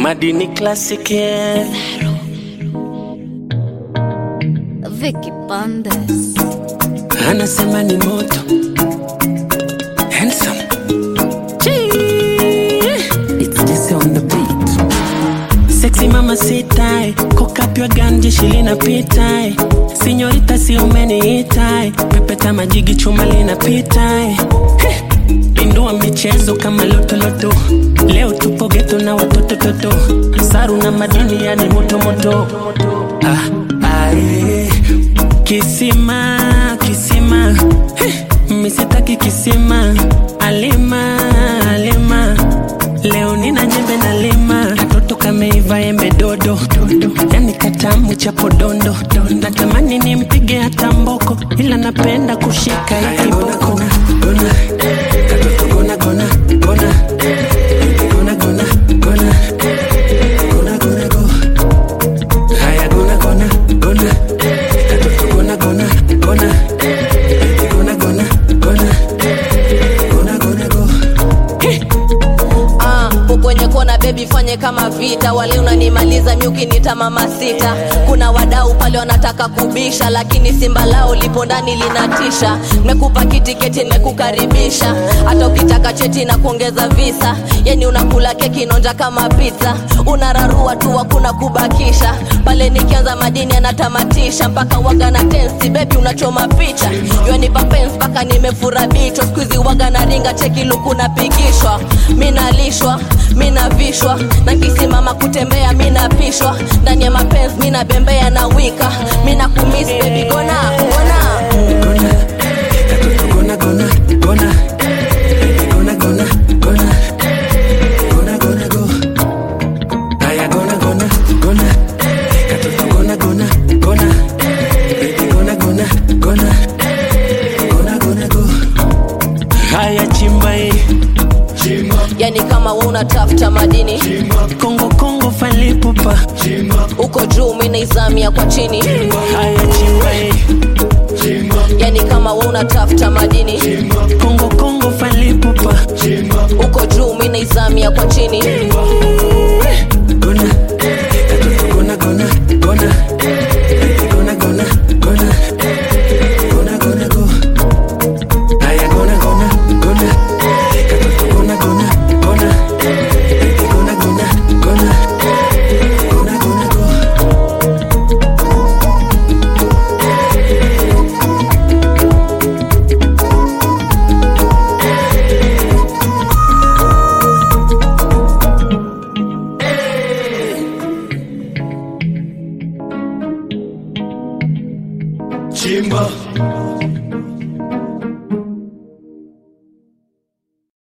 Madini Classic yeah. Vicky Bandes. Anasema ni moto Handsome Chee. It's this on the beat Sexy mama sitai Kokapywa ganje shilina pitai Sinyorita si umeniitai Pepeta majigi chuma linapitai Heh. Pindua michezo kama lotoloto Leo tupo geto na watoto toto Saru na madini yani moto moto ah, ah, eh. Kisima, kisima Heh, misitaki kisima Alima, alima Leo nina jembe na lima Katoto kameiva embe dodo Yani katamu cha podondo Natamani nimpige hata mboko Ila napenda kushika hii kiboko Gona, katoto gona, gona, gona Gona, gona, gona Gona, gona, go Haya gona, gona, gona Katoto gona, gona, gona Gona, gona, gona Gona, gona, go Ah, kwenye kona bebi fanye kama vita wale unanimaliza miuki nita mama sita kuna wadau pale wanataka kubisha lakini simba lao lipo ndani linatisha mekupa kitiketi nimekukaribisha hata ukitaka cheti na kuongeza visa yani unakula keki nonja kama pizza unararua tu hakuna kubakisha pale nikianza madini anatamatisha mpaka waga na tensi bebi unachoma picha yanipa pens mpaka nimefura bichwa skuizi waga na ringa cheki luku napigishwa minalishwa minavishwa na kisimama kutembea minapishwa ndani ya mapenzi minabembea na wika mina kumis bebi gona gona Gona, katoto gona, gona, gona Gona, gona, gona Gona, gona, go Haya gona, gona, gona Katoto gona, gona, gona Baby gona, gona, gona Gona, gona, go Haya chimba hii yani kama we unatafuta madini Kongo, Kongo falipupa uko juu minaizamia kwa chini Haya chimba hii yani kama we unatafuta madini Kongo, Kongo falipupa uko juu minaizamia kwa chini Gona, katoto gona, gona, gona Baby gona, gona, gona Gona, gona, go Haya gona, gona, gona Katoto gona, gona, gona Baby gona, gona, gona Gona, gona, go Chimba